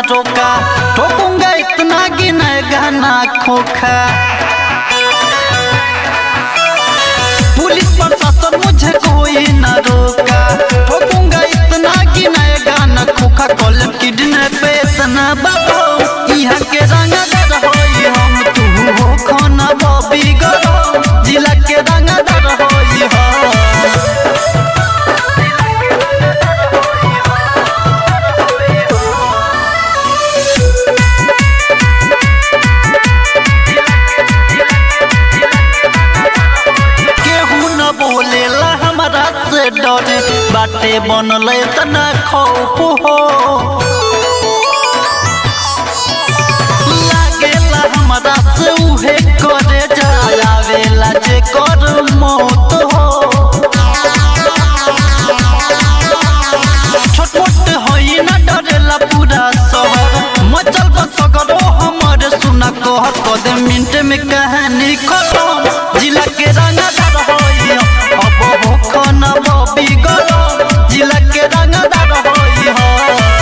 रोका ठोकूंगा इतना गिनेगा ना खोखा पुलिस प्रशासन मुझे कोई न रोका ठोकूंगा इतना गिनेगा न खोखा कॉलम किडने पे इतना बाबो यहाँ के रंगदार होई हम तू हो खाना बॉबी गरो जिला के रंगदार होई हम केहू न बोलेला हमरा से डरे बाटे बनल तना खौफ हो लागेला हमरा से उहे करे जायावेला जे कर मौत हो छोट मोट होई न डरेला पूरा शहर मचल बसगरो हमर सुना कहर कदे मिनट में कहानी खत्म जिला के रंगदार होई अब हो खाना बॉबी गरो जिला के रंगदार होई हो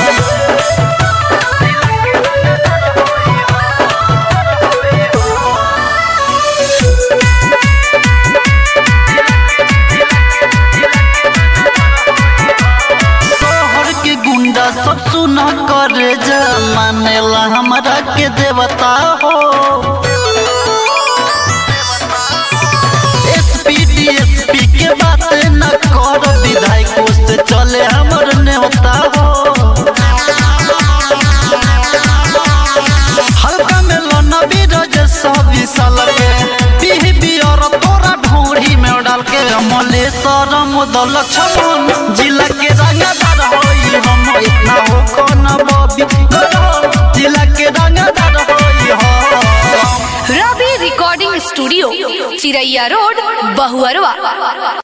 शहर के गुंडा सब सुना करे जा मानेला हमरा के देवता हो एसपी डीएसपी के बात न कर विधायकों से चले हमर नेवता हो हल्का में लोना बीरज सब साल के पीह बियर तोरा ढोरी में डाल के अमले सरम दल छमन जिला के रंगदार होई हम इतना हो कौन बॉबी गरो जिला के रंगदार होई हम Ravi recording studio Chiraiya road Bahuarwa